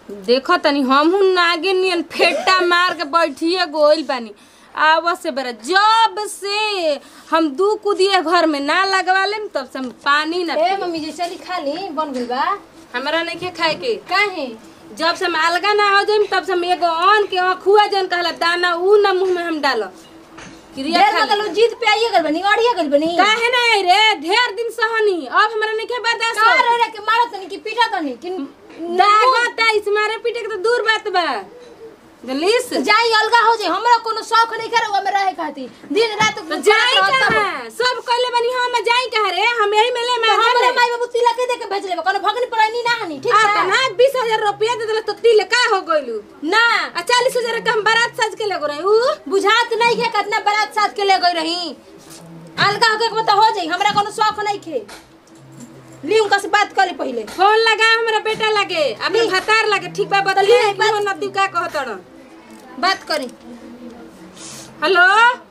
देखो तनी हमहू नागिन नियन फेटा मार के बैठिए गोइल बानी आवा से बरा जब से हम दू कुदिए घर में ना लगवा लेम तब से हम पानी ना ए मम्मी जी चली खा ली बन गइल बा हमरा नहीं के खाए के काहे जब से हम अलगा ना हो जाइम तब से हम एगो अन के अखुआ जन कहला दाना ऊ ना मुंह में हम डालो क्रिया ढेर खा लगल उ जीत पे आइए गइल बनी अड़िए गइल बनी काहे ना आई रे ढेर दिन सहनी अब हमरा नहीं के बर्दाश्त का हो रे रे के मारत तनी कि पीटा तनी कि दागता इस मारे पीटे के तो दूर बात बा जलीस जाई अलगा हो जाई हमरा कोनो शौक नहीं करे में रहे खातिर दिन रात तो जाई कहाँ सब कहले बनी हम जाई कहाँ रे हम यही में ले मैं हमरे माई बाबू तिलक के दे के भेज लेबे कोनो भगनी पड़ाई ना हनी ठीक आता है ना बीस हजार रुपया दे दिला तो तिल का हो गइलू ना आ चालीस हजार का हम बारात सज के लगो रही ऊ बुझात नहीं के कितना बारात साथ के ले गई रही अलगा होके के तो हो जाई हमरा कोनो शौक नहीं खे ली उनका से बात कर ली पहले फोन लगा हमरा बेटा लगे अपने भतार लगे ठीक बा बदली ली, बात- है नदी का कहतड़ बात करी हेलो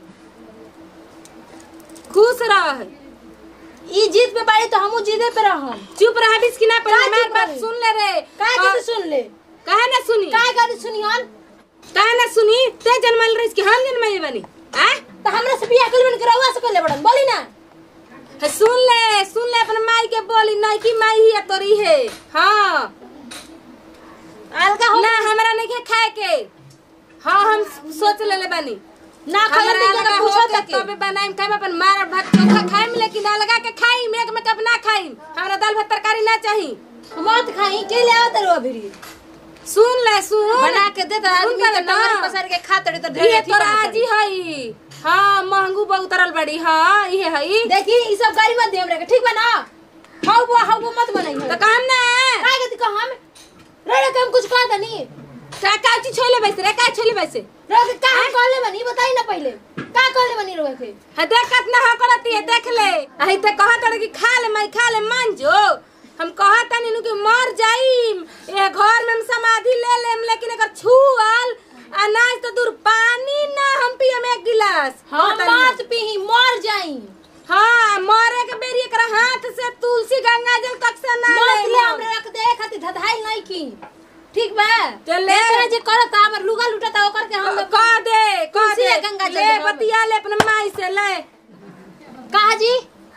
खुश रह ई जीत पे बाड़ी तो हमू जीते पे रहम चुप रह बिस की ना पर का हमार चुप बात रही? सुन ले रे काहे और- के सुन ले काहे ना सुनी काहे का सुनी हन काहे ना सुनी ते जन्मल रही कि हम जन्मल बनी आ तो हमरा से बियाह कर बन के रहुआ से कर ले बड़न बोली ना है, सुन ले सुन ले अपन माई के बोली नहीं की माई ही है तोरी है हाँ अलगा हो ना हमरा नहीं के खाए के हाँ हम सोच ले ले बानी ना खाए हमरा तो लगा जगह हो पूछो के तक तबे बनाइम खाइम अपन मार भात चोखा खाइम लेकिन ना लगा के खाइम एक में कब ना खाइम हमरा दाल भात तरकारी ना चाही मत खाई के ले आवत रहो अभी सुन ले सुन बना के दे तो सुन आदमी ले के ना। टमाटर पसार के खा तड़ी तो ढेर ये अथी तोरा बना आजी हई हाँ महंगू बहुत उतरल बड़ी हाँ ये हई देखी ई सब गाड़ी मत दे हमरा के ठीक बा ना हाउ वो हाउ वो मत बनाई तो काम ना काहे के दिखा हम रे रे हम कुछ कहा दनी का का चीज छोले बैसे रे का छोले बैसे रे के का कहले बनी बताई ना पहले का कहले बनी रोए के है देख कितना हाँ करती है देख ले अही ते कहत रहे कि खा ले मैं खा ले मान जो हम कहत नहीं नु कि मर जाइम ये घर में हम समाधि ले लेम लेकिन अगर छुअल अनाज तो दूर पानी ना हम पियम एक गिलास हम कहत नहीं। मत पीही मर जाई हाँ मरे के बेरी एकरा हाथ से तुलसी गंगा जल तक से ना मत ले ले हमरा रख दे खातिर धधाई नहीं की ठीक बा तो ले। एकरा जे करत हमर लुगा लुटता ओकर के हम कह दे कह तुलसी दे या गंगा जल ले देबो। बतिया ले अपने माई से ले कहा जी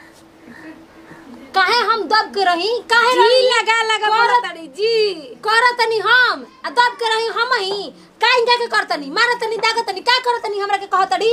काहे हम दब के रही काहे जी रही लगा लगा करत- बोलतड़ी जी करतनी हम आ दब के रही हम ही काहे का के करतनी मारतनी दागतनी का करतनी हमरा के कहतड़ी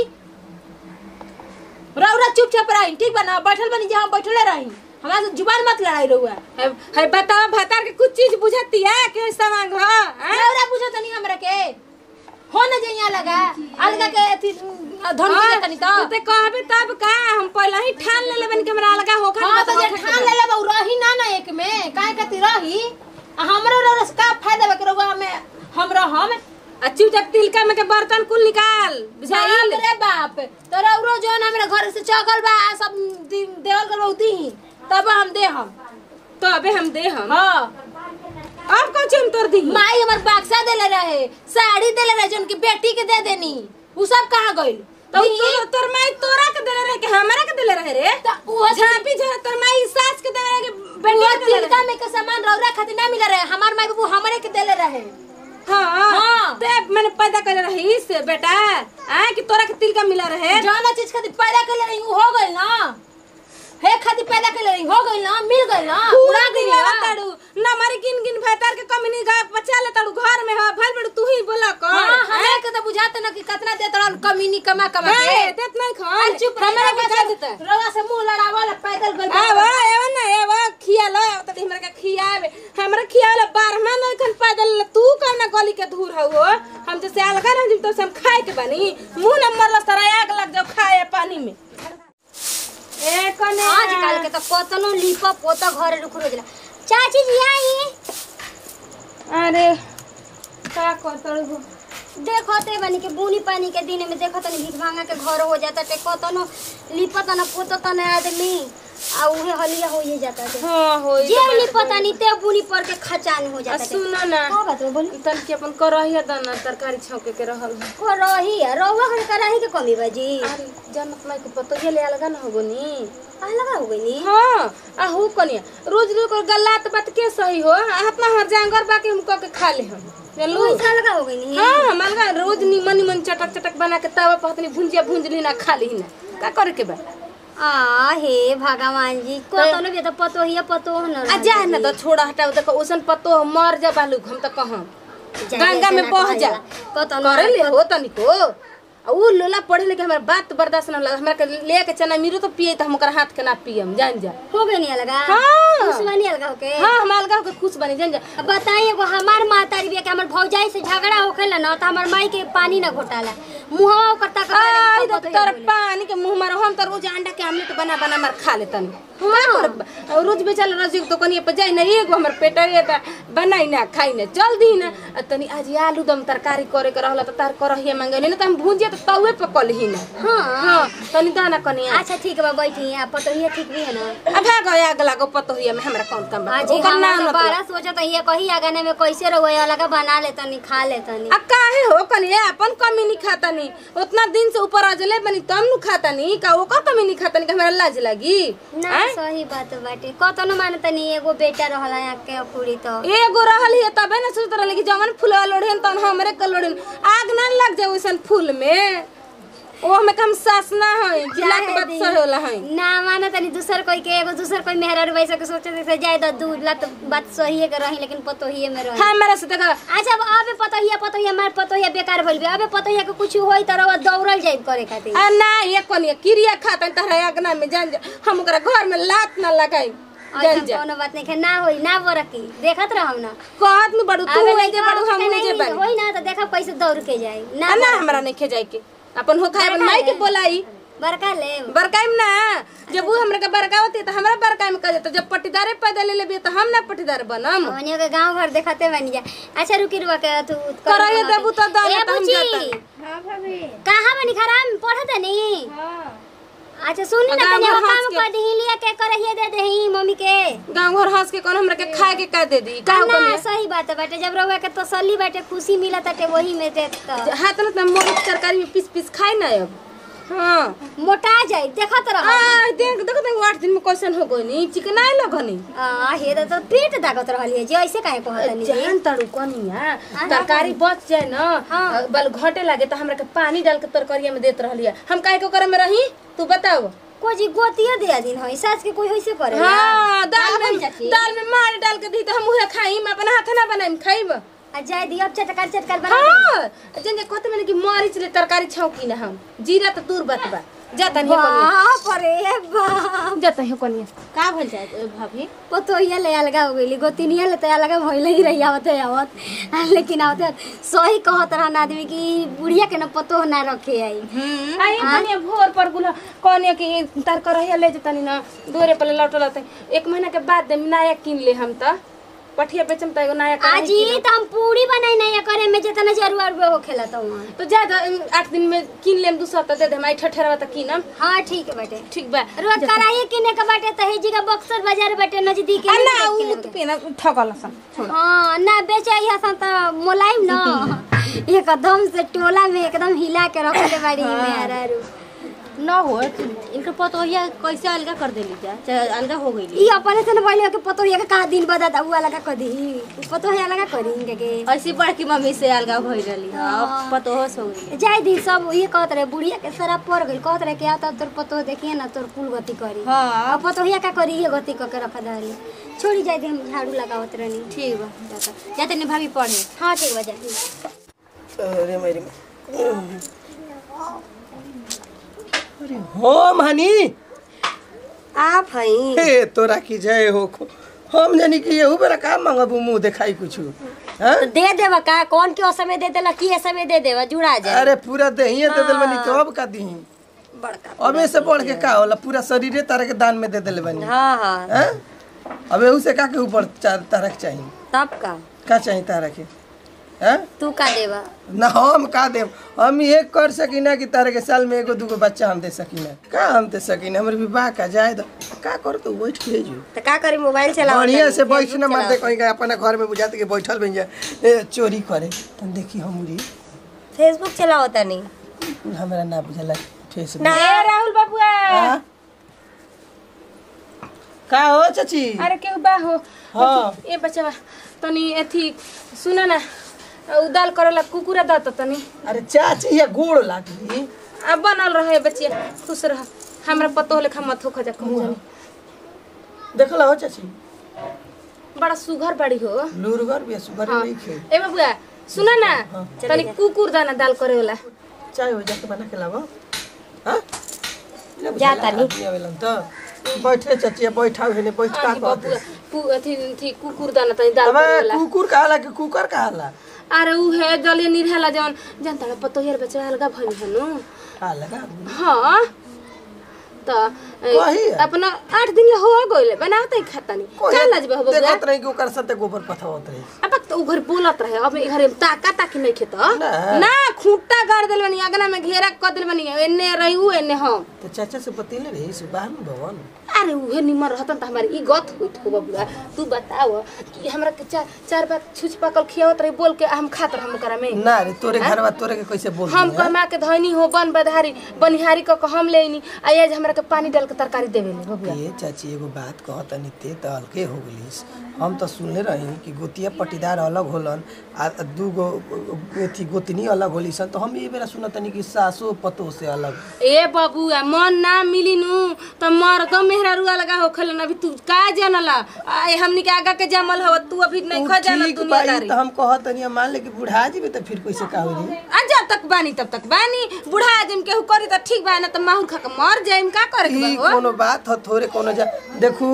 रौरा चुपचाप रही ठीक बा ना बैठल बनी जे हम बैठले रही हमरा से जुबान मत लड़ाई रहुआ है है बताओ भतार के कुछ चीज बुझती है के सवांग हो हैं? रौरा पूछतनी हमरा के हो न जे यहाँ लगा अलगा के अथी धन हाँ, के तनी तो तू ते कहबे तब का हम पहले ही ठान ले लेबन के हमरा लगा होखा हाँ तो जे ठान ले लेबा उ रही ना ना एक में काहे कती रही आ हमरो रौरा से का फायदा बा के रौआ हमें हम रहम आ चुपचाप तिलका में के बर्तन कुल निकाल बुझाइल बाप रे बाप तोरा उरो जोन हमरा घर से चगल बा आ सब दी- देवल कर बहुती ही तब हम दे हम तो अबे हम दे हम हाँ अब कौन हम तोर दी माई हमर बाक्सा देले रहे साड़ी देले रहे जोन की बेटी के दे देनी उ सब कहाँ गइल तो दी- तोर तोर माई तोरा के देले रहे के हमरा के देले रहे रे त उहो झापी झा तोर माई सास के देले रहे के उहो बेटिया के देले तिलका में के सामान रौरा खातिर ना मिला रहे हमार माई बाबू हमरे के देले रहे हाँ हाँ। ते मैंने पैदा कर रही से बेटा आ कि तोरा के तिलका मिला रहे जौन चीज खातिर पैदा कर रही उ हो गइल ना हे खातिर पैदा कर रही हो गइल ना मिल गइल ना पूरा उड़ा दिन गइल ना ताड़ू ना मारी गिन गिन भैतार के कमी नहीं गा बचा ले ताड़ू घर में हा भल बड़ू तू ही बोला कर हाँ हमरा के तो बुझाते ना कि कितना देत रहल कमीनी कमा कमा के ए, देत नहीं खान आ, चुप हमरा के का देता रवा से मुंह लड़ावल पैदल गइल आवा एवा ना एवा खिया लो त हमरा के खियावे हमरा खियावे बारहमा नहीं खन पैदल ले, तू कौन गली के धूर हो हम जैसे अलगा रह जिम तो से हम खाए के बनी मुंह न मरला सारा आग लग जाओ खाए पानी में ए कने आजकल के तो कतनो लिपा पोता घरे रुक रोजला चाची जी आई अरे का करतड़ हो देखते बनी के बूनी पानी के दिन में देखत नहीं भीख भांगा के घर हो जाता ते कतनो लिपत न पोतत न आदमी आ उहे हलिया हो ही जाता है हाँ हो जे उनी पता नहीं ते बुनी पर के खचान हो जाता है सुनो ना का बात बा बोली तन के अपन करहिया दाना तरकारी छौके के रहल है। को रही है रहुआ घर कराही के कमी बाजी अरे जनत माई को पतो ये ले अलगा ना होगो नी आ लगा हो गई नी हाँ आ हो कनिया रोज रोज को गल्लात बात के सही हो हाथ में हर जांगर बाकी हम क के खा ले हम चलू पैसा लगा हो गई नी हाँ मलगा रोज निमन निमन चटक चटक बना के तवा पर हतनी भुंजिया भुंज ली ना खा ली ना का करे के बा आ हे भगवान जी को तो न तो पतो ही पतो न आ जा ना तो छोड़ा हटाओ देखो ओसन पतो मर जा बालू हम तो कहम गंगा में बह जा कतो करे ले हो तनिको आ उ लोला पढ़े लेके हमरा बात बर्दाश्त ना लगा हमरा के ले के चना मीरो तो पिए त हम ओकर हाथ के ना पियम जान जा हो गई नी लगा हाँ। दुश्मनी अलगा होके हाँ हम अलगा के खुश बनी जान जा अब बताइए एगो हमार मातारी बिया के हमर भौजाई से झगड़ा होखेला न त हमर माई के पानी न घोटाला मुहवा ओकर तक आई तो तर पानी के मुंह मारो हम तो रोज अंडा के आमलेट बना बना मार खा लेतन हाँ। रोज बेचाल रोज तो कनी पे जाई ना एगो हमर पेट ये त बनाई ना खाई ना जल्दी ना आ तनी आज आलू दम तरकारी करे के रहला त तार करहिए मांगले ना त हम भुजिया त तवे पे कलही ना हाँ हां तनी दाना कनिया अच्छा ठीक बा बैठी आ पतोहिया ठीक भी है ना अभा गया अगला को पतोहिया में हमरा कौन काम बा आज ओकर हम नाम मतलब बारह सोचत ये कही आगने में कैसे रहो अलग बना ले तनी खा ले तनी आ काहे हो कनिया अपन कमी नहीं खाता नी उतना दिन से ऊपर अजले बनी तम नु खाता नी का ओकर कमी नहीं खाता नी कि हमरा लाज लगी ना सही बात बाटे कतनो माने तनी एगो बेटा रहला यहाँ के कुड़ी तो एगो रहल है तबे ना सोचत रहल कि जवन फूलवा लोढ़ेन तन हमरे के लोढ़ेन आग ना लग जाए वैसन फूल में ओ हमें कम सास ना है जिला के बात सही होला है ना माने तनी दूसर कोई के एगो दूसर कोई मेहरा वैसे के सोचे से जाए तो दूध ला तो बात सही है के रही लेकिन पतोहिए में रही हमरा से देखा अच्छा अब अबे पतोहिया पतोहिया मार पतोहिया बेकार भइल बे अबे पतोहिया के कुछ होई त रवा दौड़ल जाई करे खातिर आ ना ये कोनी क्रिया खाता तहरा अगना में जान जा हम ओकरा घर में लात ना लगाई जान ऐसा जा कोनो बात नहीं है ना होई ना बरकी देखत रहम ना कहत में बड़ू तू अबे है नहीं जे बड़ू हम नहीं जे बड़ी होई ना तो देखा कैसे दौड़ के जाई ना आ ना हमरा नहीं खे जाए के अपन हो खाए माई के बोलाई बड़का ले बरकाइम ना जब वो हमरा के बरकावती तो हमरा बरकाइम कर देता जब पटीदारे पैदा ले लेबे तो हम ना पटीदार बनम हमनियो के गांव घर देखते बनी जा अच्छा रुकी रुआ के तू कराइए देबू तो दाना ए तो हम बुची जाता हाँ भाभी कहां बनी खराम पढ़त नहीं हाँ अच्छा सुनी ना गाँव तनी घर हम काम हंस के- कर दी लिया के करहिए दे देही मम्मी के गांव घर हंस के कौन हमरा के खाए के का दे दी का ना सही बात है बेटे जब रहुआ के तसल्ली बाटे खुशी मिला ताटे वही में दे तो हाथ में मोरी के तरकारी में पीस पीस खाए ना अब हाँ मोटा जाई देखत रह आ देख देखो देख आठ दिन में कैसन हो गई चिकनाए लगनी आ हे त तो पेट दागत रहलिए जे ऐसे काहे कहत नहीं जान तड़ू कनिया तरकारी बच जाए ना हाँ। बल घटे लागे तो हमरा के पानी डाल के तरकारिया में देत रहलिया हम काहे को करे में रही तू बताओ को जी गोतिया दे दिन होई सास के कोई होइसे करे हाँ दाल का बन में जाती? दाल में मार डाल के दी तो हम उहे खाई अपना हाथ ना बनाई खाइब आ जाय दी अब चटकार चटकार बना दे हाँ जन जे कहते मैंने कि मरीच ले तरकारी छौकी ना हम जीरा तो दूर बात बा जाता नहीं कनिया बाप रे बाप जाता है कनिया का भइल जाए भाभी पतोहिया ले अलगा हो गईली गोतिनिया ले तो अलगा भइल ही रही आवत है आवत आ, लेकिन आवत सही कहत रहन आदमी की बुढ़िया के न पतो ना रखे आई आई कनिया भोर पर गुला कनिया के तार करहिया ले जतनी ना दोरे पर लौटल एक महीना के बाद दे नया किन ले हम त पठिया बेचम त एगो नया कढ़ाई आज ही तो हम पूरी बनाई नहीं करे में जितना जरूर हो खेला तो वहाँ तो जा द- आठ दिन में किन लेम दूसरा त दे दे माई ठठरवा त किनम हाँ ठीक है बेटे ठीक बा रोज कराइए किने के बाटे तो हेजी का बक्सर बाजार बाटे नजदीक आ है ना उ त पेना ठगल सन छोड़ हाँ ना बेचे यहाँ तो मोलाइम ना एकदम से टोला में एकदम हिला के रखले बाड़ी में अरारू न हो इनकर पतोहिया कैसे अलगा कर देली जा चाहे अलगा हो गई ई अपने से न पहले के पतो ये का दिन बदा दा उ लगा कर दी पतो है लगा करी इनके के ऐसी बड़की मम्मी से अलगा भइल रहली अब पतोहस हो गई जाय दी सब ये कहत रहे बुढ़िया के शराब पड़ गई कहत रहे कि आ तब तोर पतो देखिए ना तोर कुल गति करी हाँ अब पतो का करी ये गति क के रख दाली छोड़ी जाय दी हम झाड़ू लगावत रहनी ठीक बा जाता जाते नहीं भाभी पढ़े हाँ ठीक बा जाय अरे मेरी अरे हम हनी आप हई हे तोरा की जय हो खो हम जानी कि येहू बेरा का मांगबू मुंह देखाई कुछ तो दे देवा का कौन के समय दे देला की समय दे देवा जुड़ा जाए अरे पूरा देहिए दे दिल बनी तो अब का दीही बड़का अबे से बढ़ के का होला पूरा शरीरे तारा के दान में दे दिल बनी हाँ हाँ हैं अब एहू से का के ऊपर चा- तारा के चाहिए तब का का चाहिए तारा के हैं तू का देवा ना हम का देम हम ये कर सकीना कि तारे के साल में एगो दूगो बच्चा हम दे सकीना का हम दे सकीना हमरे विवाह का जाए तो का कर तो बैठ के जो तो का करी मोबाइल चलाओ बढ़िया से बैठ ना मारते कहीं का अपना घर में बुझाते कि बैठल बन जाए ए, चोरी करे तन देखी हमरी फेसबुक चलाओ तनी हमरा ना बुझला फेसबुक ना ए राहुल बाबुआ हाँ? का हो चाची अरे केहू बा हो हाँ ए बचवा तनी एथी सुन ना उ दाल करेला कुकुरा द त तनी अरे चाची ये गोड़ लागी अब बनल रहे बचिया खुश रह हमरा पतो लेखा मत हो खजा कहूं जानी देखला हो चाची बड़ा सुघर बाड़ी हो लूरगर भी है, सुगर हाँ। नहीं खे ए बाबुआ सुन ना तनी कुकुर दाना दाल करे वाला चाय हो जाके बना के लाबो हां जा तानी। तो बैठे चाची बैठा हुए बैठ का हाँ, बाबुआ कहते पु अथी अथी कुकुर दाना तनी दाल अबे करे वाला कुकुर कहाला कि कुकर कहाला अरे उ है जलिए निरहाला जवन जनता पतो यार बच्चा अलगा भइल हनु का लगा हाँ त ए, कही है? अपना आठ दिन ले हो गइले बनाते खातानी का लाजबे हो बबुआ देखत रही कि ओकर साथे गोबर पथावत रही अब तो उ घर बोलत रहे अब घर ताका ताकी नहीं खेत ना। ना खूंटा गाड़ देल बनी अगना में घेरा क देल बनी एने रही उ एने हम तो चाचा से बतेले रही सुबाह में भवन अरे उहे निमर रहतन त हमारे ई गत होइत हो बबुआ तू बताओ कि हमरा के चार चार बार छुछ पकल खियावत रही बोल के हम खात रह हम करा में ना रे तोरे घरवा तोरे के कैसे बोल हम कमा के धनी हो बन बधारी बनिहारी क के हम लेनी आ आज हमरा के पानी डाल के तरकारी देवे ले बबुआ ये चाची एगो बात कहत नहीं ते तो हल्के हो गलिस हम तो सुनले रही कि गोतिया पटीदार अलग होलन आ दूगो एथी गोतनी अलग होली सन तो हम ये बेरा सुनत नहीं कि सासो पतो से अलग ए बबुआ मन ना मिली नु त मर दो मेहरारुआ लगा हो खलन अभी तू का जानला आए हमनी के आगा के जमल हव तू अभी नहीं खा जाना ठीक दुनिया बाई तो हम कहत नहीं मान ले कि बुढ़ा जीबे तो फिर कैसे का होई आ जब तक बानी तब तक बानी बुढ़ा आदमी केहू करी त ठीक बा ना त माहुर खा के मर जाइम का करे के ई बा हो कोनो बात ह थोरे कोनो जा देखू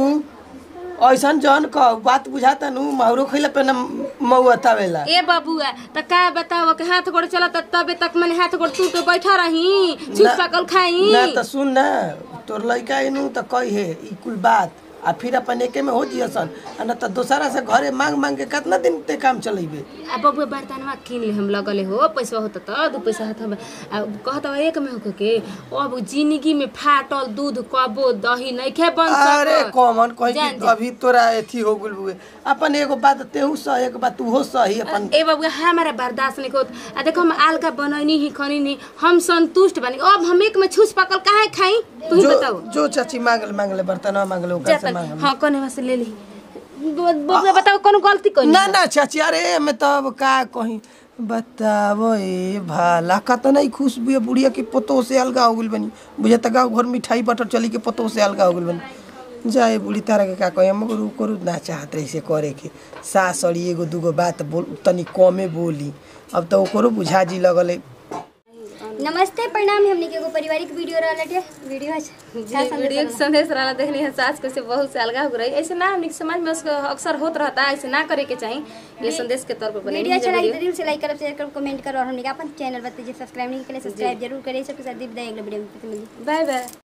ऐसन जन क बात बुझाता नु माहुरो खइला पे न मौत आवेला ए बबुआ त का बताओ के हाथ गोड़ चलत तबे तक मने हाथ गोड़ तू तो बैठा रही छुप ना- पकल खाई ना तो सुन ना तोर लड़का इनू तो कही है ई कुल बात आ फिर अपन एके में हो जियसन आ ना तो दोसरा से घरे मांग मांग के कितना दिन ते काम चलेबे आ बबुआ बर्तनवा किन ले हम लगले हो पैसा होता त दू पैसा हाथ में आ कहत बा एक में होके के अब जिंदगी में फाटल दूध कबो दही नहीं खे बन अरे सकत। कॉमन कही जान कि अभी तोरा एथी हो गुल बुए अपन एगो बात तेहू सह एक बात तूहो सही अपन ए बबुआ हमारा बर्दाश्त नहीं होत आ देखो हम आलका बनैनी ही खनी नहीं हम संतुष्ट बानी अब हम एक में छूस पकल काहे खाई तू ही जो बताओ जो चाची मांगल मांगले बर्तन मांगले ओकरा से जातन मांगल हाँ कोने वहाँ से ले ली ब- बबुआ बताओ कौन गलती करी ना ना चाची अरे मैं तो अब का कही बतावो ए भाला का तो नहीं खुश बुए बुढ़िया के पोतो से अलगा हो गइल बनी बुझे त गाँव घर मिठाई बटर चली के पोतो से अलगा हो गइल बनी जाए बुढ़ी तारा के का कही हम करू करू ना चाहत रही से करे के सास अड़ी एगो दूगो बात बोल तनी कमे बोली अब तो ओकरो बुझा जी लगल नमस्ते प्रणाम हमने के एगो पारिवारिक वीडियो रहलटे वीडियो है जी वीडियो के संदेश रहला देखनी है सास कैसे बहुत से अलगा हो रही ऐसे ना हमने के समाज में उसको अक्सर होत रहता है ऐसे ना करे के चाहिए ये संदेश के तौर पर बने वीडियो अच्छा लगी तो दिल से लाइक करब शेयर करब कमेंट करो और हमने के अपन चैनल बताइए सब्सक्राइब नहीं किया सब्सक्राइब जरूर करिए सबके साथ दीप अगले वीडियो में मिलिए बाय बाय